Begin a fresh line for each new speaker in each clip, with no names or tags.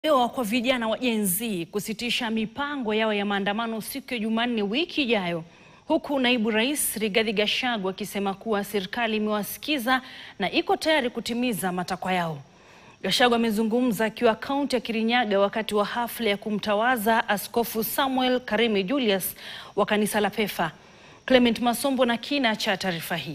Leo kwa vijana wa Gen Z kusitisha mipango yao ya maandamano siku ya Jumanne wiki ijayo, huku naibu rais Rigathi Gachagua akisema kuwa serikali imewasikiza na iko tayari kutimiza matakwa yao. Gachagua amezungumza akiwa kaunti ya Kirinyaga wakati wa hafla ya kumtawaza Askofu Samuel Karemi Julius wa kanisa la PEFA. Clement Masombo na kina cha taarifa hii.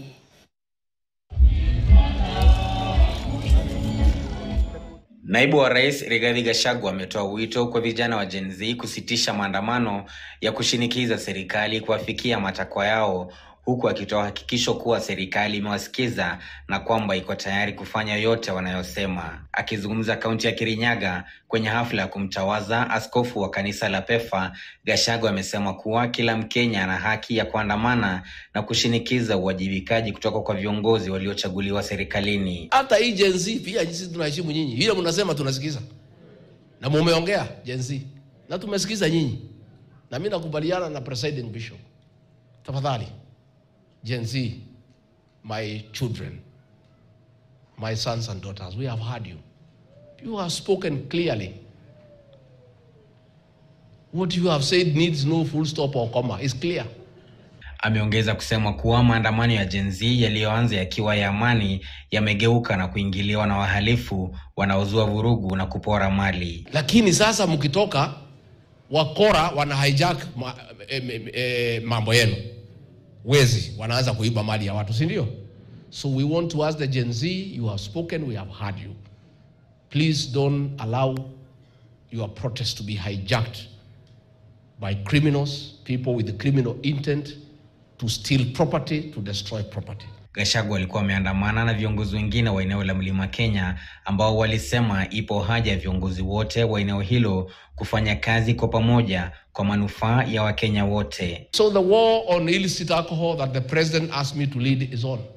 Naibu wa Rais Rigathi Gachagua ametoa wito kwa vijana wa Gen Z kusitisha maandamano ya kushinikiza serikali kuwafikia matakwa yao huku akitoa hakikisho kuwa serikali imewasikiza na kwamba iko tayari kufanya yote wanayosema. Akizungumza kaunti ya Kirinyaga kwenye hafla ya kumtawaza askofu wa kanisa la PEFA, Gachagua amesema kuwa kila Mkenya ana haki ya kuandamana na kushinikiza uwajibikaji kutoka kwa viongozi waliochaguliwa serikalini.
Hata hii Gen Z pia sisi tunaheshimu nyinyi, ile mnasema tunasikiza, na mumeongea Gen Z na tumesikiza nyinyi, na mimi nakubaliana na presiding bishop. Tafadhali Gen Z, my children, my sons and daughters, we have heard you. You have spoken clearly. What you have said needs no full stop or comma. It's clear.
Ameongeza kusema kuwa maandamano ya Gen Z yaliyoanza yakiwa ya amani yamegeuka na kuingiliwa na wahalifu wanaozua vurugu na kupora mali.
Lakini sasa mkitoka, wakora wana hijack ma, e, e, e, mambo yenu, wezi wanaanza kuiba mali ya watu, si ndio? So we want to ask the Gen Z, you have spoken, we have heard you. Please don't allow your protest to be hijacked by criminals, people with criminal intent to steal property, to destroy property.
Gachagua alikuwa ameandamana na viongozi wengine wa eneo la Mlima Kenya ambao walisema ipo haja ya viongozi wote wa eneo hilo kufanya kazi kwa pamoja kwa manufaa ya Wakenya wote.
So the war on illicit alcohol that the president asked me to lead is on.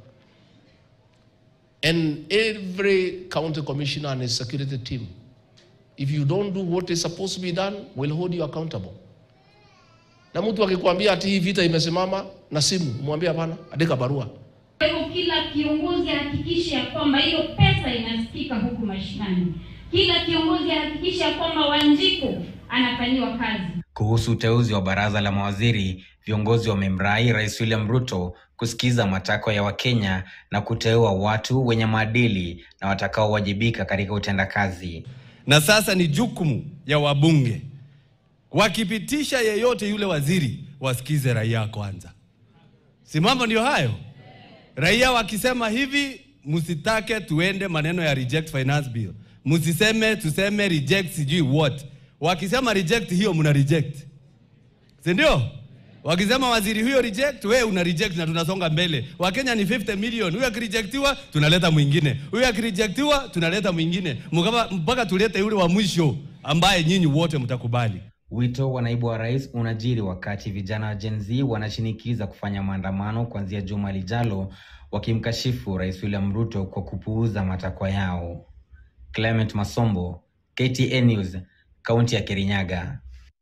And every county commissioner and his security team, if you don't do what is supposed to be done, will hold you accountable. Na mtu akikwambia ati hii vita imesimama na simu, mwambie hapana, andika barua.
Kwa hivyo kila kiongozi ahakikishe ya kwamba hiyo pesa inasikika huku mashinani. Kila kiongozi ahakikishe ya kwamba Wanjiku anafanyiwa kazi.
Kuhusu uteuzi wa baraza la mawaziri, viongozi wamemrai Rais William Ruto kusikiza matakwa ya Wakenya na kuteua watu wenye maadili na watakaowajibika katika utendakazi.
Na sasa ni jukumu ya wabunge wakipitisha yeyote yule waziri, wasikize raia kwanza. Si mambo ndio hayo? Raia wakisema hivi, msitake tuende maneno ya reject finance bill, msiseme tuseme reject sijui what. Wakisema reject hiyo, mna reject, si ndio? Wakisema waziri huyo reject, wewe una reject na tunasonga mbele. Wakenya ni 50 million, huyo akirejectiwa tunaleta mwingine, huyo akirejectiwa tunaleta mwingine, Mkapa- mpaka tulete yule wa mwisho ambaye nyinyi wote mtakubali.
Wito wa naibu wa rais unajiri wakati vijana wa Gen Z wanashinikiza kufanya maandamano kuanzia juma lijalo, wakimkashifu Rais William Ruto kwa kupuuza matakwa yao. Clement Masombo, KTN News, kaunti ya Kirinyaga.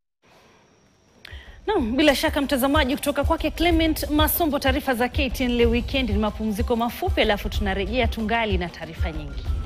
Naam, bila shaka mtazamaji, kutoka kwake Clement Masombo. Taarifa za KTN leo weekend ni mapumziko mafupi, alafu tunarejea tungali na taarifa nyingi.